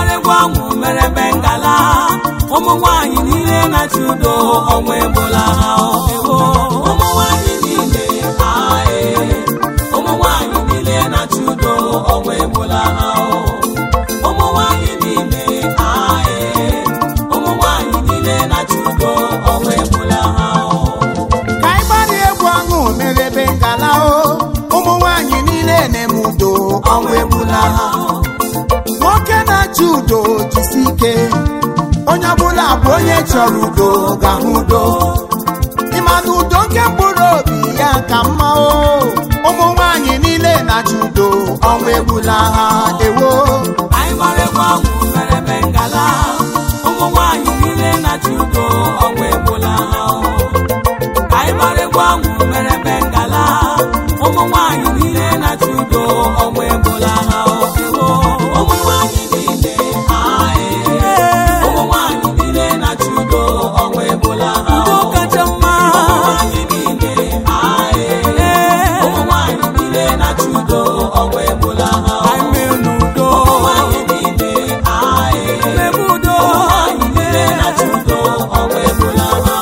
ịgbarịgwa ọnwụ mere bengala ụmụ nwanyị niile na-achị udo ọnwa ebola ha ewo ụmụ nwanyị niile ae ụmụ nwanyị niile na-achị udo ọnwa ebola ha ụmụ nwanyị niile ae ụmụ nwanyị niile na-achị udo ọnwa ebola ha ka anyị gbara egwu ọṅụ mere ebe ngala o ụmụ nwanyị niile na-eme udo ọnwa egbula ha nwoke na-achị udo jisi ike onye ọbụla bụ onye chọrọ udo ga-ahụ udo ịma na udo nke mkpụrụ obi ya ka mma o ụmụ nwanyị niile na-achị udo ọnwa egbula ha ewo anyị gbara egwu ọnwụ mere bengala ụmụ nwanyị niile na-achị udo ọnwa ebola ha anyị gbara egwu ọnwụ mere bengala ụmụ nwanyị niile na-achị udo ọnwa ebola ha ụmụ nwanyị niile ae ụmụ nwanyị niile na-achị udo ọnwa ebola ha udo kacha mma ụmụ nwanyị niile ae ụmụ nwanyị niile na-achị udo ọnwa ebola ha udo ụmụ nwanyị niile ae ebe udo ụmụ nwanyị niile na-achị udo ọnwa ebola ha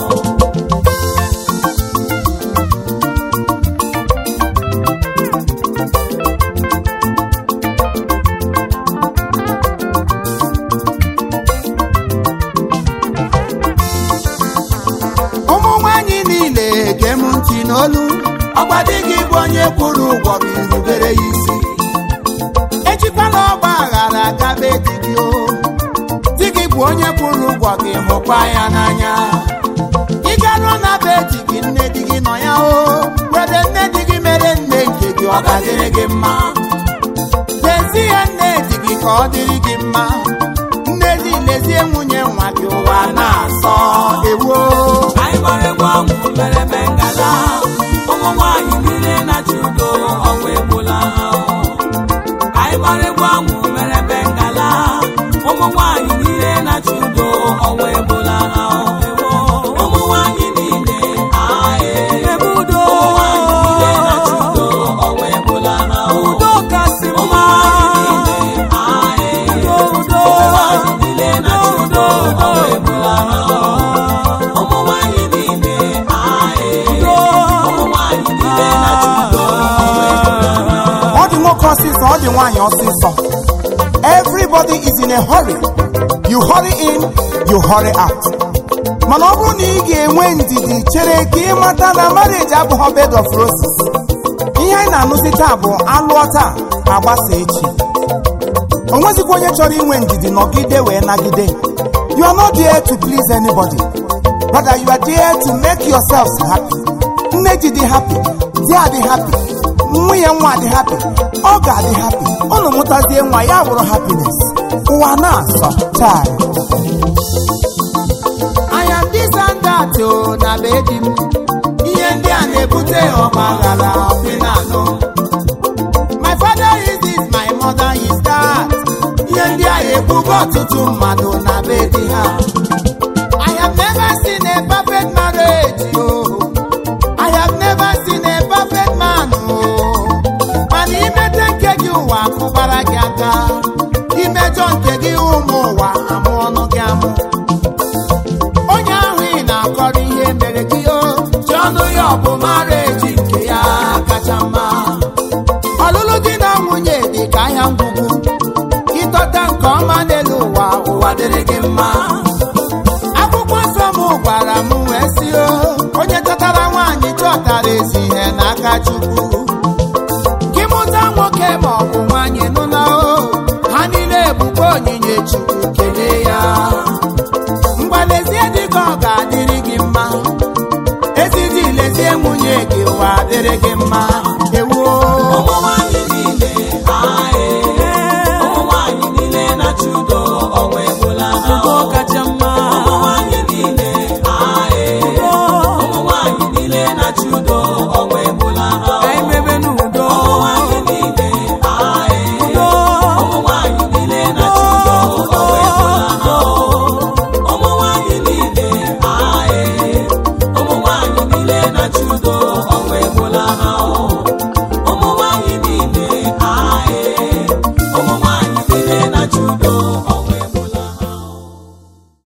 ụmụ nwanyị niile gee m ntị n'olu ọgba di gị bụ onye kwụrụ ụgwọ gị rubere ya isi ejikwala ọgba aghara gabe di gị o di gị bụ onye kwụrụ ụgwọ gị hụkwa ya n'anya ị garuo na be di gị nne di gị nọ ya o were nne di gị mere nne nke gị ọ ga-adịrị gị mma lezie nne di gị ka ọ dịrị gị mma nne di lezie nwunye nwa gị ụwa na-asọ ewo anyị gbara egwu ọnwụ mere bengala ụmụ nwanyị niile na-achị udo ọnwa ebola ha anyị gbara egwu ọnwụ mere bengala ụmụ nwanyị niile na-achị udo ọnwa ebola ha ụmụ nwanyị niile ae ebe udo ụmụ nwanyị niile na-achị udo ọnwa ebola ha udo kasị mma ae udo udo ụmụ nwanyị niile na-achị udo ọnwa ebola ha ụmụ nwanyị niile ae ụmụ nwanyị niile na-achị udo ọnwa ebola ha ọ dị nwoke ọsịsọ ọ dị nwaanyị ọsịsọ everybody is in a hurry you hurry in you hurry out mana ọ bụrụ na ị ga-enwe ndidi chere ka ị mata na marriage abụghị bed of roses ihe anyị na-anụzi taa bụ alụọ taa agbasa echi o nwezikwa onye chọrọ inwe ndidi nọgide wee nagide you are not there to please anybody rather you are there to make yourselves happy nne ji dị happy di adị happy nwunye nwa adị happy ọ ga-adị happy ụnụ mụtazie nwa ya wụrụ happiness ụwa na-asọ chai I am this and that o na be di m ihe ndị a na-ebute ọgbaghara ọpịnanụ my father is this my mother is that ihe ndị a ebugo ọtụtụ mmadụ na be di ha I have never seen a perfect marriage o I have never seen a perfect man o mana imete nke gị ụwa akụbara gị aka imejọ nke gị ụmụ ụwa amụ ọnụ gị amụ onye ahụ ị na-akọrọ ihe mere gị o ji ọnụ ya ọ bụ mareji nke ya kacha mma ọlụlụ di na nwunye dị ka ahịa ngwugwu ịtọta nke ọma n'elu ụwa ụwa dịrị gị mma akwụkwọ nsọ m gwara m wee si o onye chọtara nwaanyị chọtara ezi ihe n'aka chukwu gị mụta nwoke ma ọ bụ nwaanyị nụna o ha niile bụkwa onyinye chukwu kelee ya mgbalezie dị ka ọ ga-adịrị gị mma ezidi lezie nwunye gị ụwa dịrị gị mma ewuo ụmụ nwanyị niile ae ụmụ nwanyị niile na-achị udo ọnwa ebola ha udo kacha mma ụmụ nwanyị niile ae ụmụ nwanyị niile na-achị udo